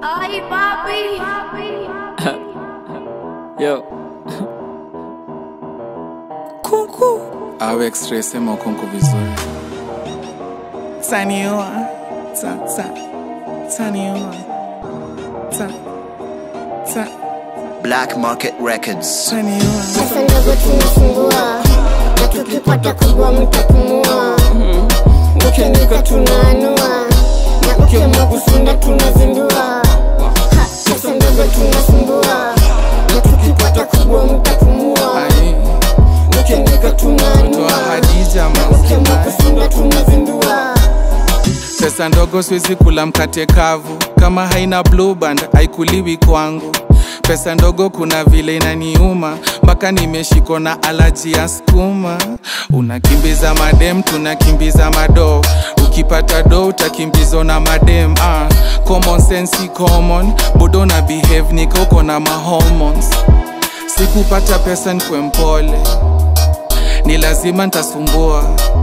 Ay, papi. Yo. Kuku au x-ray sema ukonko vizuri. Taniua, ta ta, taniua, ta ta, Black Market Records. taniua. Pesa ndogo tunasumbua na tukipata kubwa mtapumua. Ukiandika tunaanua na ukiamua kusunda tunazindua. Ha, Pesa ndogo tunasumbua na tukipata kubwa mtapumua. Ai, Ukiandika toa tunaanua Hadija na ukiamua mausima. kusunda tunazindua. Pesa ndogo siwezi kula mkate kavu, kama haina blue band haikuliwi kwangu. Pesa ndogo kuna vile inaniuma, mpaka nimeshikwa na alaji ya skuma. Unakimbiza madem, tunakimbiza mado. Ukipata do utakimbizwa na madem. Ah, common sense si common, bodo na behave nika uko na mahormones. Sikupata pesa nkwe mpole, ni lazima ntasumbua,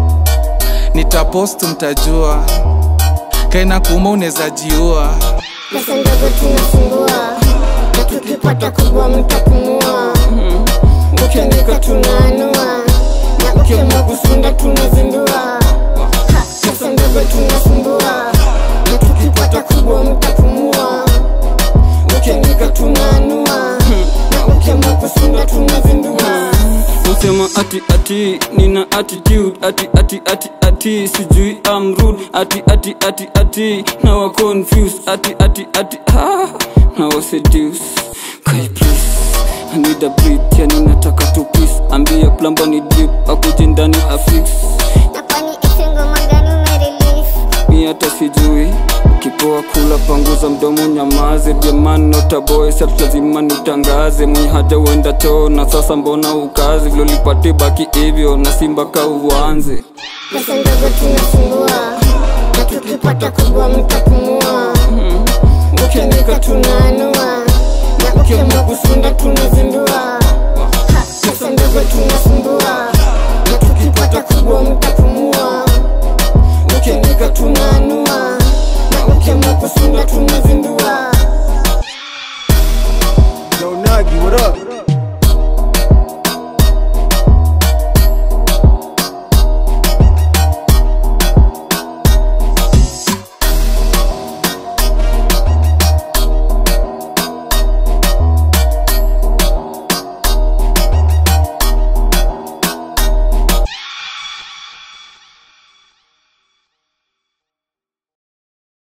nitapost mtajua kaina kuma unaweza jiua Pesa ndogo tunasumbua na tukipata kubwa mtapumua. Ukiandika tunaanua na ukiamua kusunda tunazindua. Ha, Pesa ndogo tunasumbua na tukipata kubwa mtapumua. Ukiandika tunaanua na ukiamua kusunda tunazindua. Usema ati ati nina attitude ati ati ati ati sijui I'm rude ati ati ati ati now I confused ati ati ati ah now I seduce Kai please I need a breath yani nataka tu peace ambia plumber ni drip akuje ndani afix Na kwani isi ngoma gani umerelease? mi hata sijui kipoa kula panguza mdomo nyamaze jamani notaboy sat lazima nitangaze mwenye haja uenda choo na sasa mbona ukazi vilolipate baki hivyo na simba ka uanze Pesa ndogo tunasumbua na tukipata kubwa mtapumua. Ukiandika tunaanua na ukiamua kusunda tunazindua. Ha, Pesa ndogo tunasumbua na tukipata kubwa mtapumua. Ukiandika tunaanua